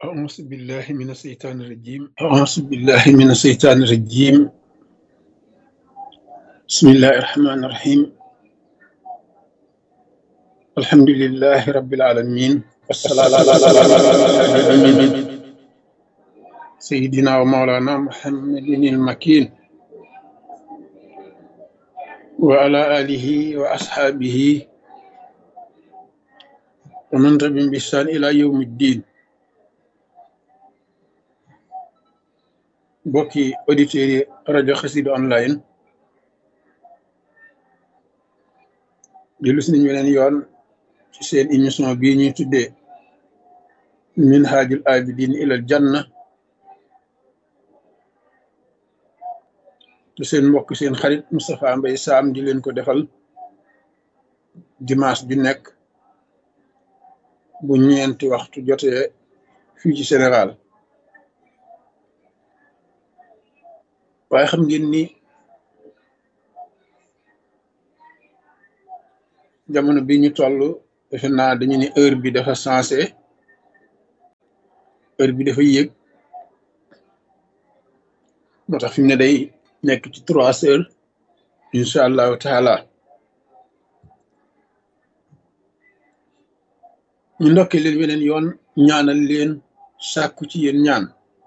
أعوذ بالله من الشيطان الرجيم أعوذ بالله من الشيطان الرجيم بسم الله الرحمن الرحيم الحمد لله رب العالمين والصلاة على سيدنا ومولانا محمد المكين وعلى آله وأصحابه ومن تبعهم بإحسان إلى يوم الدين mbokki auditeurs yi rajo Xassida online dellu si nañu weneen yoon ci seen émission bii ñuy tuddee minhajul abidin ilal janna te seen mbokk seen xarit Moustapha Mbaye Sam di leen ko defal dimanche bi nekk bu ñeenti waxtu jotee fii ci Sénégal waaye xam ngeen ni jamono bi ñu toll defe naa dañu ne heure bi dafa sensé heure bi dafa yéeg moo tax fi mu ne day nekk ci trois heures incha allahu taala ñu ndokkee leen weneen yoon ñaanal leen sàkku ci yéen ñaan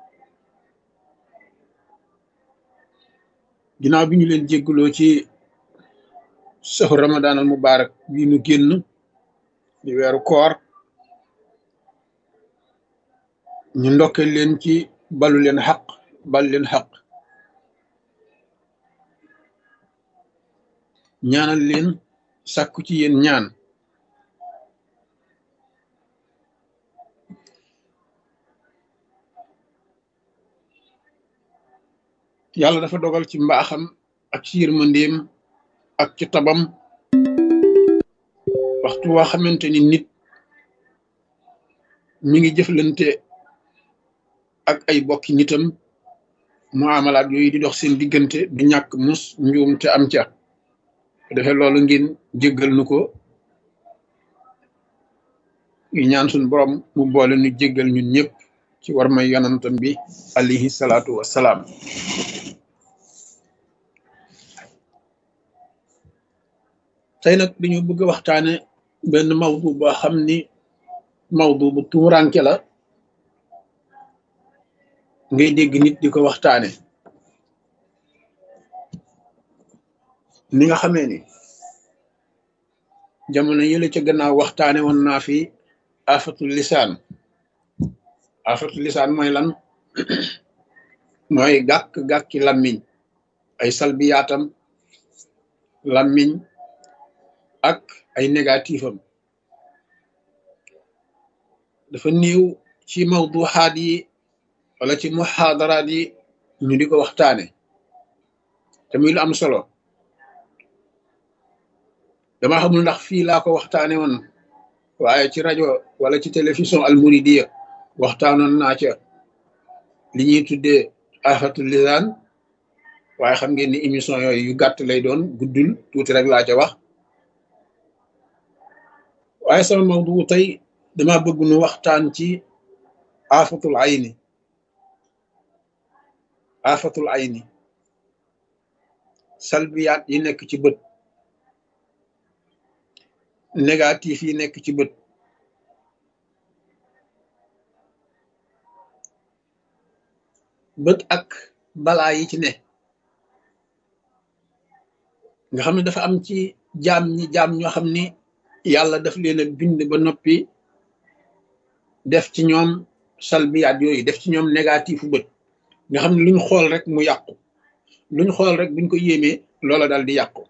ginnaaw bi ñu leen jéggaloo ci saxu ramadan al mubarak bii nu génn di weeru koor ñu ndokkee leen ci balu leen xaq bal leen xaq ñaanal leen sàkku ci yéen ñaan yàlla dafa dogal ci mbaaxam ak ci yërmandeem ak ci tabam waxtu waa xamante ni nit mi ngi jëflante ak ay bokki nitam mu amalaat yooyu di dox seen diggante du ñàkk mus njuum te am ca defee loolu ngeen jéggal nu ko yu ñaan suñ borom mu boole nu jéggal ñun ñëpp ci war may yonantam bi alayhi salaatu wassalaam tey nag dañu bëgg a waxtaane benn mawdu boo xam ni mawdu bu tuuranke la ngay dégg nit di ko waxtaane ni nga xamee ni jamono yële ca gannaaw waxtaane woon naa fi afatul lisaan afatul lisaan mooy lan mooy gàkk-gàkki lammiñ ay salbiyaatam lammiñ ak ay négatifam dafa néew ci mawduxaat yi wala ci muxaadaraat yi ñu di ko waxtaane te muy lu am solo dama xamul ndax fii laa ko waxtaane woon waaye ci rajo wala ci télévision almuridiya waxtaanoon naa ca li ñuy tuddee afatul lisaan waaye xam ngeen ni émission yooyu yu gàtt lay doon guddul tuuti rek laa ca wax waaye sama mawdu tey dama bëgg nu waxtaan ci afatul ayni afatul ayni salbiyaat yi nekk ci bët négatif yi nekk ci bët bët ak balaa yi ci ne nga xam ne dafa am ci jaam ñi jaam ñoo xam ni yàlla daf leen a bind ba noppi def ci ñoom salbiyaat yooyu def ci ñoom négatifu bët nga xam ne luñ xool rek mu yàqu luñ xool rek buñ ko yéemee loola dal di yàqu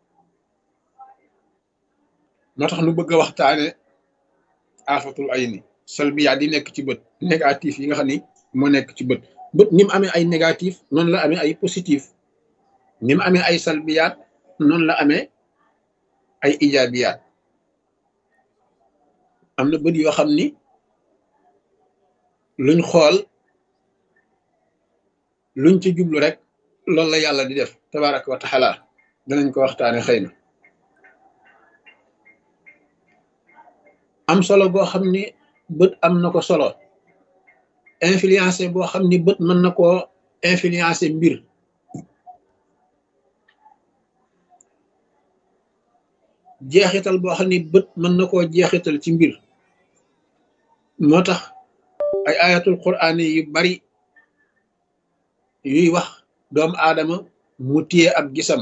moo tax nu bëgg a waxtaane afatul ayni salbiyaat yi nekk ci bët négatif yi nga xam ni moo nekk ci bët bët ni mu amee ay négatif noonu la amee ay positif ni mu amee ay salbiyaat noonu la amee ay ijaabiyaat am na bët yoo xam ni luñ xool luñ ci jublu rek loolu la yàlla di def tabaraka wa taala danañ ko waxtaane xëy na am solo boo xam ni bët am na ko solo influencé boo xam ni bët mën na koo influencé mbir jeexital boo xam ni bët mën na koo jeexital ci mbir moo tax ay ayatul quraan yu bari yuy wax doomu aadama mu téye ab gisam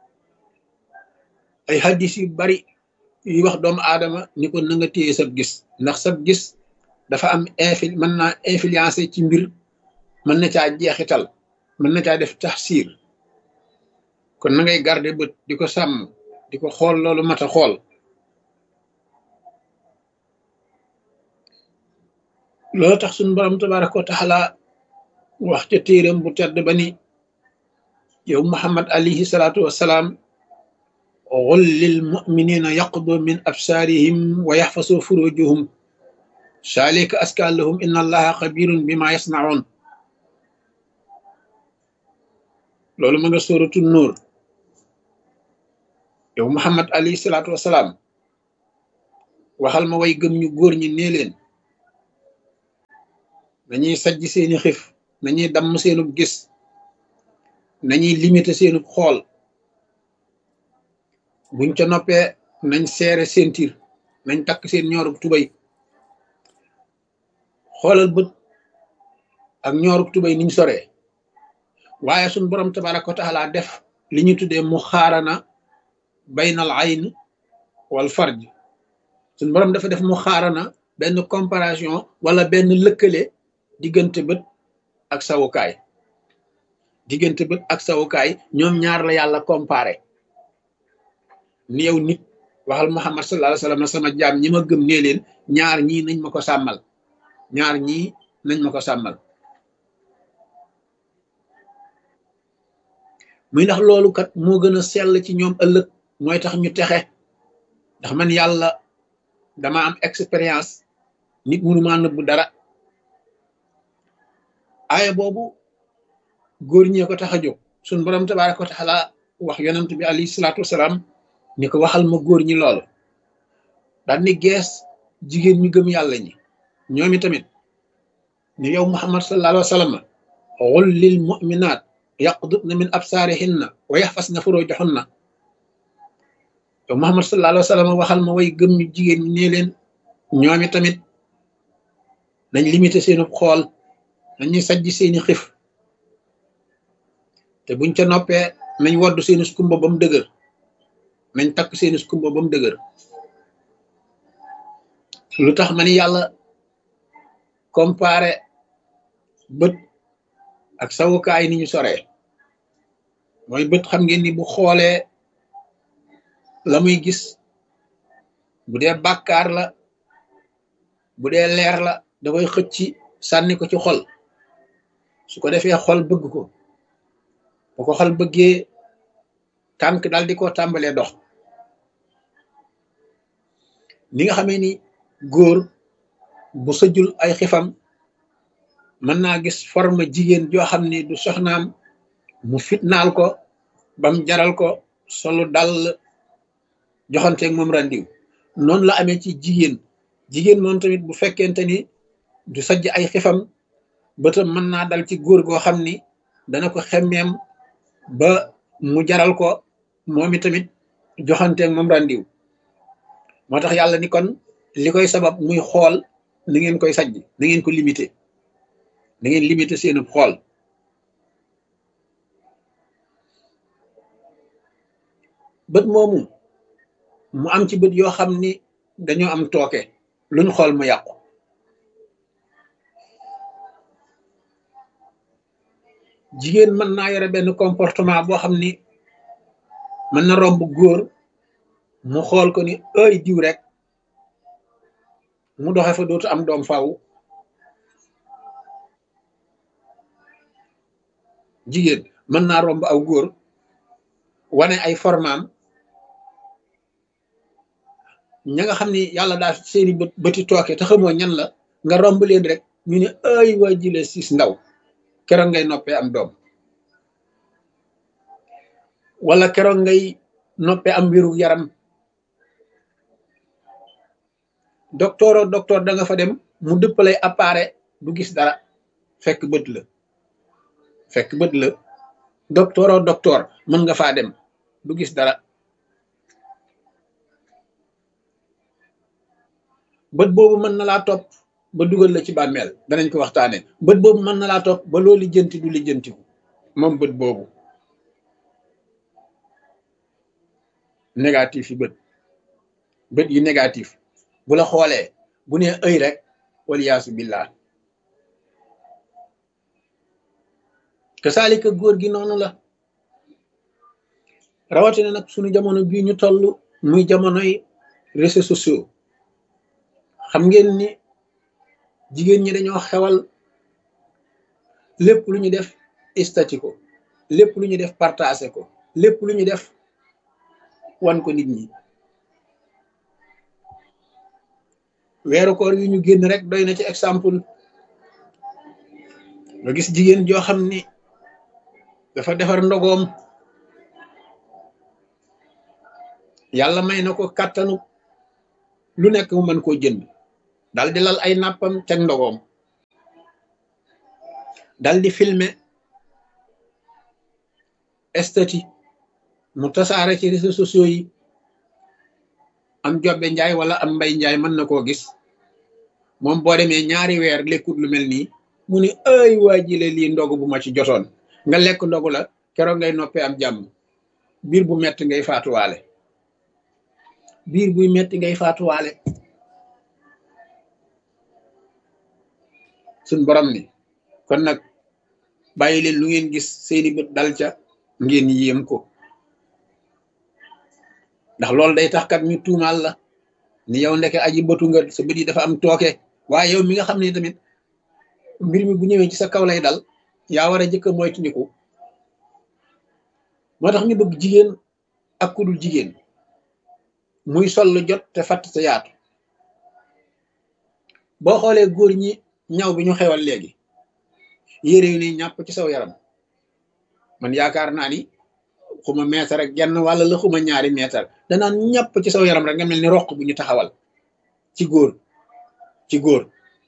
ay hadis yu bari yuy wax doomu aadama ni ko na nga téye sab gis ndax sab gis dafa am infil mën naa influencé ci mbir mën na caa jeexital mën na caa def taxsiir kon na ngay garder bët di ko sàmm di ko xool loolu mat a xool loolu tax suñu borom tabaraka wa taala wax ca téeram bu tedd ba ni yow muhammad alayhi salaatu wassalaam qul lil muminina yaqdu min absaarihim wa yaxfasu furujuhum saalika askan lahum inna allaha xabirun bima yasnaun loolu ma nga sóoratu nuur yow muhammad alayhi salaatu wassalaam waxal ma way gëm ñu góor ñi nee leen nañuy sajj seeni xif nañuy damm seenub gis nañuy limité seenub xool buñ ca noppee nañ seere seen tiir nañ takk seen ñoorub tubay xoolal bët ak ñoorub tubay niñ soree waaye suñ borom tabaraka wa taala def li ñu tuddee mu xaarana baynal ayn wal farj suñ borom dafa def mu xaarana benn comparaison wala benn lëkkale diggante bët ak sawukaay diggante bët ak sawukaay ñoom ñaar la yàlla comparé ni yow nit waxal muhammad sallallahu alayhi wasallam sama jaam ñi ma gëm nee leen ñaar ñii nañ ma ko sàmmal ñaar ñii nañ ma ko sàmmal muy ndax loolu kat moo gën a sell ci ñoom ëllëg mooy tax ñu texe ndax man yàlla dama am expérience nit mënu maa nëbbu dara aaya boobu góor ñee ko tax a jóg suñ borom tabaraka wa taala wax yonent bi alayhi salaatu wasalaam ni ko waxal ma góor ñi loolu daal ni gees jigéen ñu gëm yàlla ñi ñoomi tamit ni yow muhammad sallallahu alayhi wa sallam qul lil mu'minaat yaqdudna min absaarihinna wa yaxfasna furujahunna yow muhammad sallallahu alayhi wa sallam waxal ma way gëm ñu jigéen ñi nee leen ñoomi tamit nañ limité seenu xool nañuy sajj seeni xif te buñ ca noppee nañ woddu seeni skumba ba mu dëgër nañ takk seeni skumba ba mu dëgër lu tax ma ni yàlla comparé bët ak sawukaay ni ñu soree mooy bët xam ngeen ni bu xoolee la muy gis bu dee bàkkaar la bu dee leer la da koy xëcc sànni ko ci xol su ko defee xol bëgg ko bu ko xol bëggee tànk daal di ko tàmbalee dox ni nga xamee ni góor bu sëjul ay xifam mën naa gis forme jigéen joo xam ni du soxnaam mu fitnaal ko bam jaral ko solu dal joxanteeg moom randiw noonu la amee ci jigéen jigéen moom tamit bu fekkente ni du sajj ay xifam bëtam mën naa dal ci góor goo xam ni dana ko xemmeem ba mu jaral ko moom tamit joxanteeg moom randiw moo tax yàlla ni kon li koy sabab muy xool na ngeen koy sajj na ngeen ko limité na ngeen limité seenu xool bët moomu mu am ci bët yoo xam ni dañoo am tooke luñ xool mu yàqu jigéen mën naa yore benn comportement boo xam ni mën na romb góor mu xool ko ni ay diw rek mu doxe fa dootu am doom faaw jigéen mën naa romb aw góor wane ay formaam ña nga xam ni yàlla daa seeni bët bëti tooke te xamoo ñan la nga romb leen rek ñu ne ay waa jile siis ndaw keroog ngay noppee am doom wala keroog ngay noppee am wéru yaram docteur o docteur da nga fa dem mu dëppalay appareil du gis dara fekk bët la fekk bët la docteur o docteur mën nga faa dem du gis dara bët boobu mën na laa topp ba dugal la ci bàmmeel danañ ko waxtaane bët boobu mën na laa topp ba loo lijjanti du lijjantiku moom bët boobu négatif yi bët bët yi négatif bu la xoolee bu nee ëy rek waliyaasu billah kasaalika góor gi noonu la rawatina nag suñu jamono bii ñu toll muy jamonoy réseaux sociaux xam ngeen ni jigéen ñi dañoo xewal lépp lu ñu def istati ko lépp lu ñu def partagé ko lépp lu ñu def wan ko nit ñi weeru koor yu ñu génn rek doy na ci exemple nga gis jigéen joo xam ni dafa defar ndogoom yàlla may na ko kàttanu lu nekk mu mën koo jënd dal di lal ay nàppam teg ndogoom dal di filmer estati mu tasaare ci réseaux sociaux yi am jobbe njaay wala am mbay njaay mën na koo gis moom boo demee ñaari weer lekkut lu mel nii mu ne ay waa jile lii ndogu bu ma ci jotoon nga lekk ndogu la keroog ngay noppee am jàmm biir bu metti ngay faatuwaale biir buy metti ngay faatuwaale suñ borom ni kon nag bàyyi leen lu ngeen gis seeni bët dal ca ngeen yéem ko ndax loolu day tax kat ñu tuumaal la ni yow ndeke aji bëtu nga sa bët yi dafa am tooke waaye yow mi nga xam ne tamit mbir mi bu ñëwee ci sa kaw lay dal yaa war a jëkk a moytandiku moo tax ñu bëgg jigéen ak kudul jigéen muy sol lu jot te fatt sa yaatu boo xoolee góor ñi ñaw bi ñu xewal léegi yére yu ni ñàpp ci saw yaram man yaakaar naa ni xuma meetar rek genn wàlla la xuma ñaari meetar danaan ñàpp ci saw yaram rek nga mel ni roq bu ñu taxawal ci góor ci góor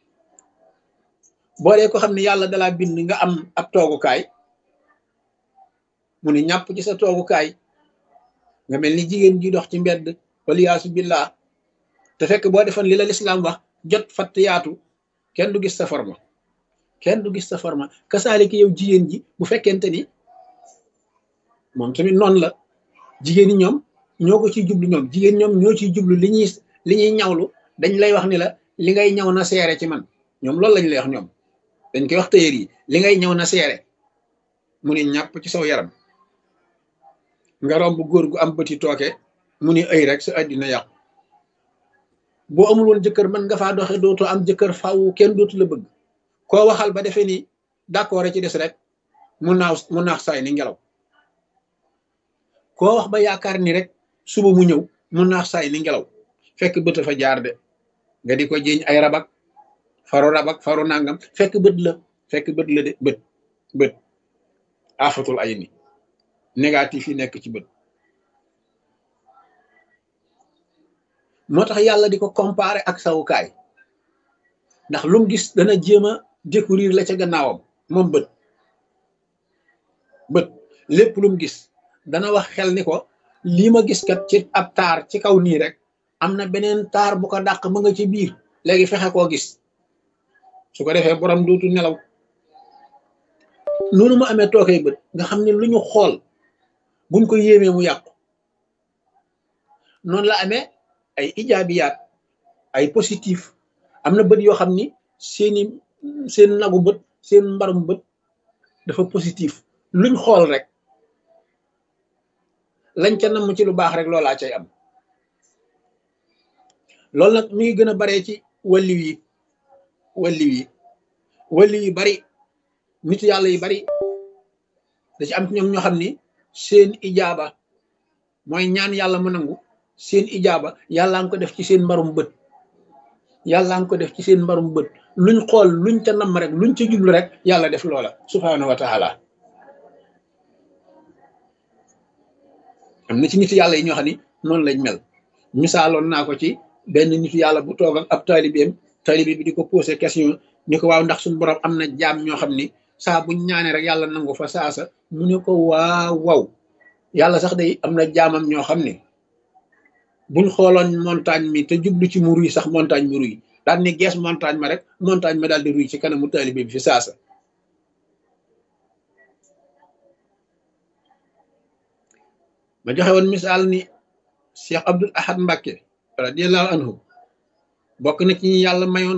boo dee ko xam ne yàlla dalaa bind nga am ab toogukaay mu ne ñàpp ci sa toogukaay nga mel ni jigéen ji dox ci mbedd waliyaasu billah te fekk boo defoon li la lislaam wax jot fatt yaatu kenn du gis sa forma kenn du gis sa forma kasaaliki yow jigéen ji bu fekkente ni moom tamit noonu la jigéen ñi ñoom ñoo ko ciy jublu ñoom jigéen ñoom ñoo ciy jublu li ñuy li ñuy ñawlu dañ lay wax ni la li ngay ñaw na seere ci man ñoom loolu lañ lay wax ñoom dañ koy wax tëyër yi li ngay ñaw na seere mu ne ñàpp ci saw yaram nga romb góor gu am bëti tooke mu ni ay rek sa àddina yàqu boo amul woon jëkkër mën nga faa doxe dootoo am jëkkër faw kenn dootu la bëgg koo waxal ba defee ni d'accord ci des rek mu naaw mu naax saay ni ngelaw koo wax ba yaakaar ni rek suba mu ñëw mu naax saay ni ngelaw fekk bët fa jaar de nga di ko jiiñ ay rabak faru rabak faru nangam fekk bët la fekk bët la de bët bët afatul ay ni négatif yi nekk ci bët moo tax yàlla di ko comparer ak sawukaay ndax lum gis dana jéem a découvrir la ca gannaawam moom bët bët lépp lum gis dana wax xel ni ko lii ma gis kat ci ab taar ci kaw nii rek am na beneen taar bu ko dàq ma nga ci biir léegi fexe koo gis su ko defee borom dootu nelaw noonu mu amee tookay bët nga xam ne lu ñu xool buñ ko yéemee mu yàqu noonu la amee ay ijaabiyaat ay positif am na bët yoo xam ni seeni seen nagu bët seen mbarum bët dafa positif luñ xool rek lañ ca namm ci lu baax rek loolaa cay am loolu nag mi ngi gën a baree ci walliw yi walliw yi walliw yi bari nit yàlla yi bari da ci am ci ñoom ñoo xam ni seen ijaaba mooy ñaan yàlla mu nangu seen ijaaba yàlla nga ko def ci seen mbarum bët yàlla nga ko def ci seen mbarum bët luñ xool luñ ca namm rek luñ ca jublu rek yàlla def loola subhaanahu wa taala am na ci nit yàlla yi ñoo xam ni noonu lañ mel misaaloon naa ko ci benn nitu yàlla bu toog ak ab taalibeem taalibe bi di ko posé question ni ko waaw ndax suñu borom am na jaam ñoo xam ni saa buñ ñaanee rek yàlla nangu fa saasa mu ne ko waaw waaw yàlla sax day am na jaamam ñoo xam ne buñ xooloon montagne mi te jublu ci mu ruy sax montagne mi ruy daal ni gees montagne ma rek montagne ma daal di ruy ci kanamu taalibe bi fi saasa ma joxe woon misaal ni Cheikh Abdul Ahad Mbacke radiallahu anhu bokk na ci ñi yàlla mayoon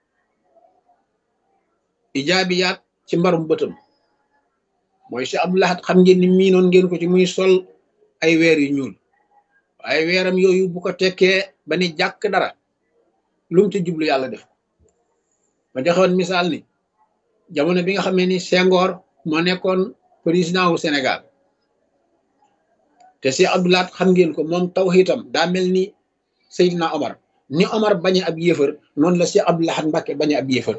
ijaabiyaat ci mbarum bëtam mooy Cheikh Abdul Ahad xam ngeen ni miinoon ngeen ko ci muy sol ay weer yu ñuul waaye weeram yooyu bu ko tekkee ba ni jàkk dara lu mu ci jublu yàlla def ma joxe woon misaal ni jamono bi nga xamee ni Senghor moo nekkoon président wu Sénégal te Cheikh Abdou Lahad xam ngeen ko moom tawhiitam daa mel ni Seydina Omar ni Omar bañe ab yéefar noonu la Cheikh Abdou Lahad Mbacke bañe ab yéefar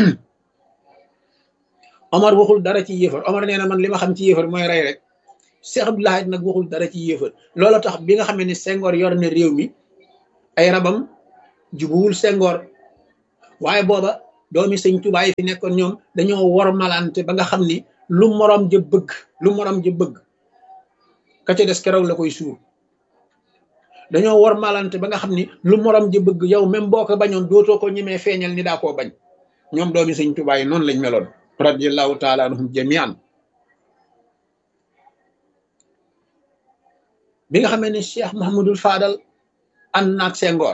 Omar waxul dara ci yéefar Omar nee na man li ma xam ci yéefar mooy rey rek Cheikh Abdou Lahad nag waxul dara ci yéefar loola tax bi nga xamee ni Senghor yor na réew mi ay rabam jubuwul Senghor waaye booba doomi sëñ Tuubaa yi fi nekkoon ñoom dañoo wor malante ba nga xam ni lu morom ja bëgg lu morom ja bëgg ka ca des keroog la koy suur dañoo war malante ba nga xam ni lu morom ji bëgg yow même boo ko bañoon dootoo ko ñemee feeñal ni daa koo bañ ñoom doomi sëñ Tuubaa yi noonu lañ meloon radiallahu taala anhum jamian bi nga xamee ni Cheikh Mahamadul Fadal ànd naag Senghor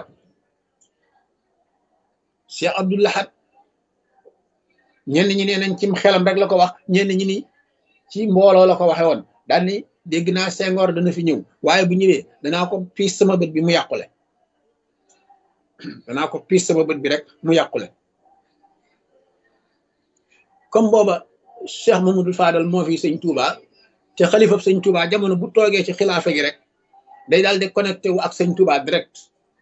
Cheikh Abdou Lahad ñenn ñi nee nañ cim xelam rek la ko wax ñenn ñi ni ci mbooloo la ko waxe woon daal ni dégg naa Senghor dana fi ñëw waaye bu ñëwee danaa ko piis sama bët bi mu yàqule danaa ko piis sama bët bi rek mu yàqule comme booba Cheikh Mamadou Fadal moo fi sëñ Touba te xalifab sëñ Touba jamono bu toogee ci xilaafa gi rek day daal di connecté wu ak sëñ Touba direct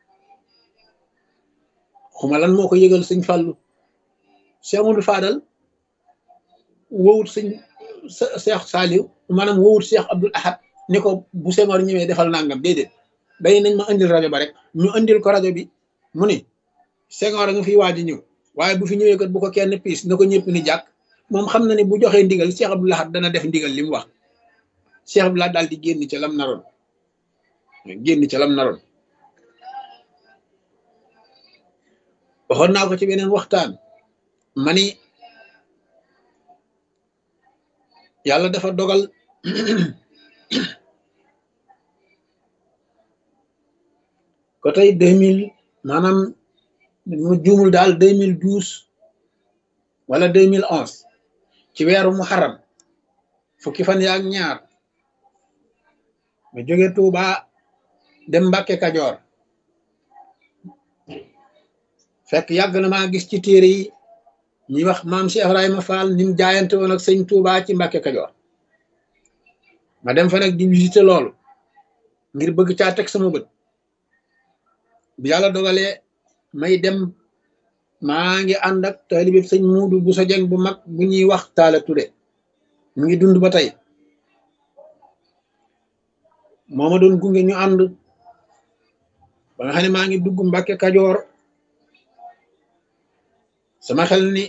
xuma lan moo ko yëgal sëñ Fallou Cheikh Mamadou Fadal wowut sëñ Cheikh Saliou maanaam wowut Cheikh Abdoul Ahad ni ko bu Senghor ñëwee defal nangam déedéet day nañ ma indil rajo ba rek ñu indil ko rajo bi mu ni Senghor a nga fiy waaj a ñëw waaye bu fi ñëwee kat bu ko kenn piis na ko ñëpp ni jàkk moom xam na ne bu joxee ndigal Cheikh Abdoul Ahad dana def ndigal li mu wax Cheikh Abdoul Ahad daal di génn ca lam naroon génn ca lam naroon waxoon naa ko ci beneen waxtaan mani yàlla dafa dogal ko tey deux mille maanaam mu juumul daal deux mille douze wala deux mille onze ci weeru muharram fukki fan yaak ñaar ma jóge Tuuba dem Mbàkke Kajoor fekk yàgg na maa gis ci téere yi ñuy wax maam Cheikh Ibrahima Fall ni mu jaayante woon ak sëñ Tuuba ci Mbàkke Kajoor ma dem fa nag di visité loolu ngir bëgg caa teg sama bët bi yàlla dogalee may dem maa ngi ànd ak taalibe sëñ Muudu bu sa jeng bu mag bu ñuy wax Taala Ture mu ngi dund ba tey moo ma doon gunge ñu ànd ba nga xam ne maa ngi dugg Mbàkke Kajoor sama xel ni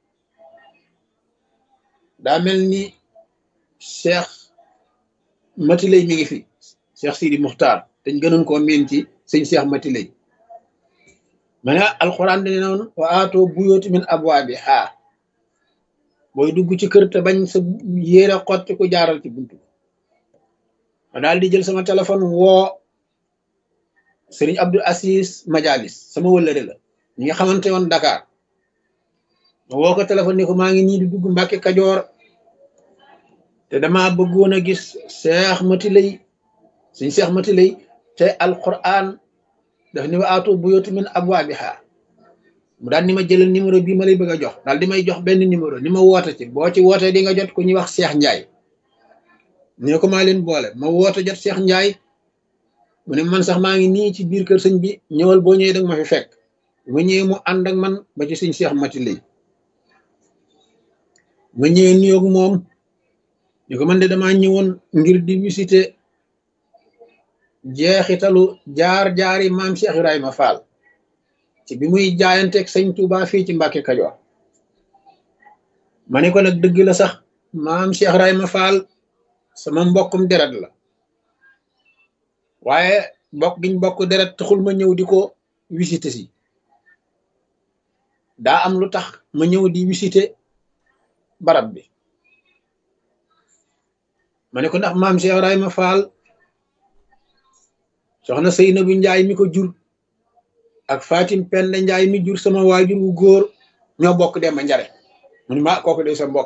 daa mel ni Cheikh Matilay mi ngi fi Cheikh Sidi Muxtaar dañ gënoon koo miin ci sëñ Cheikh Matilay ma ne alxuraan dane noonu wa aatoo buyooti min abwaabi haa booy dugg ci kër te bañ sa yéere xotti ku jaaral ci buntu ma daal di jël sama téléphone woo Sëriñ Abdul Asis Majalis sama wëllëre la ñi nga xamante woon Dakar ma woo ko téléphone ni ko maa ngi nii di dugg Mbàkke Kajoor te dama bëggoon a gis Cheikh Matilay suñ Cheikh Matilay te alquran daf ni wa aatu buyuuta min abwaabiha mu daal ni ma jëlal numéro bii ma lay bëgg a jox daal di may jox benn numéro ni ma woote ci boo ci wootee di nga jot ku ñuy wax Cheikh Ndiaye ne ko maa leen boole ma woote jot Cheikh Ndiaye mu ne man sax maa ngi nii ci biir kër sëñ bi ñëwal boo ñëwee danga ma fi fekk ma ñëwee mu ànd ak man ba ci suñ Cheikh Matilay ma ñëwee nuyoog moom ni ko man de damaa ñëwoon ngir di visiter jeexitalu jaar-jaari maam Cheikh Ibrahima Fall ci ci bi muy jaayanteeg sëñ Touba fii ci Mbàkke Kajoor ma ne ko nag dëgg la sax maam Cheikh Rayma Fall sama mbokkum deret la waaye bokk giñ bokk deret taxul ma ñëw di ko visité si daa am lu tax ma ñëw di visité barab bi ma ne ko ndax maam Cheikh Rayma Fall soxna Seynabu Njaay mi ko jur ak Fatim Penda Njaay mi jur sama waajur wu góor ñoo bokk dem ba njare mu ni ma kooku de sa mbokk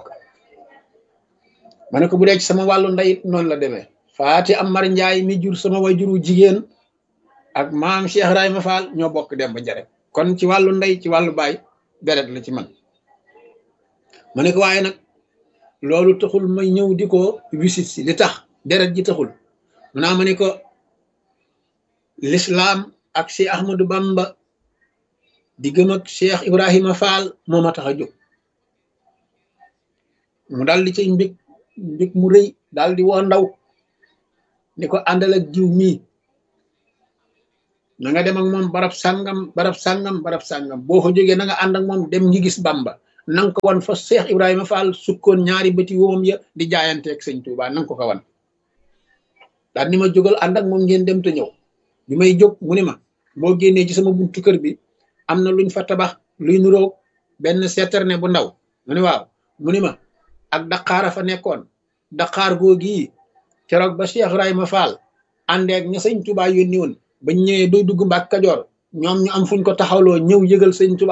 ma ne ko bu dee ci sama wàllu ndeyit noonu la demee Faati Amar Njaay mi jur sama waajur wu jigéen ak maam Cheikh Rayma Fall ñoo bokk dem ba njare kon ci wàllu ndey ci wàllu baay deret la ci man ma ne ko waaye nag loolu taxul may ñëw di ko visite si li tax deret ji taxul mu naa ma ne ko l'islam ak Cheikh Ahmadou Bamba di gëm ak Cheikh Ibrahima Fall moo ma tax a jóg mu daal di cay mbég mbég mu rëy daal di woo ndaw ni ko àndal ak jiw mii na nga dem ak moom barab sàngam barab sàngam barab sàngam boo ko jógee na nga ànd ak moom dem ngi gis Bamba nanga ko wan fa Cheikh Ibrahima Fall sukkoon ñaari bëti woom ya di jaayanteeg sëñ Touba nanga ko ko wan daal ni ma jógal ànd ak moom ngeen dem te ñëw bi may jóg mu ni ma boo génnee ci sama buntu kër bi am na luñ fa tabax luy nuroog benn seeterne bu ndaw mu ni waaw mu ni ma ak daqaara fa nekkoon daqaar googi keroog ba Cheikh Ibrahima Fall àndeek ña sëñ Touba yónni woon bañ ñëwee doy dugg Mbàkke Kajoor ñoom ñu am fuñ ko taxawloo ñëw yëgal sëñ Touba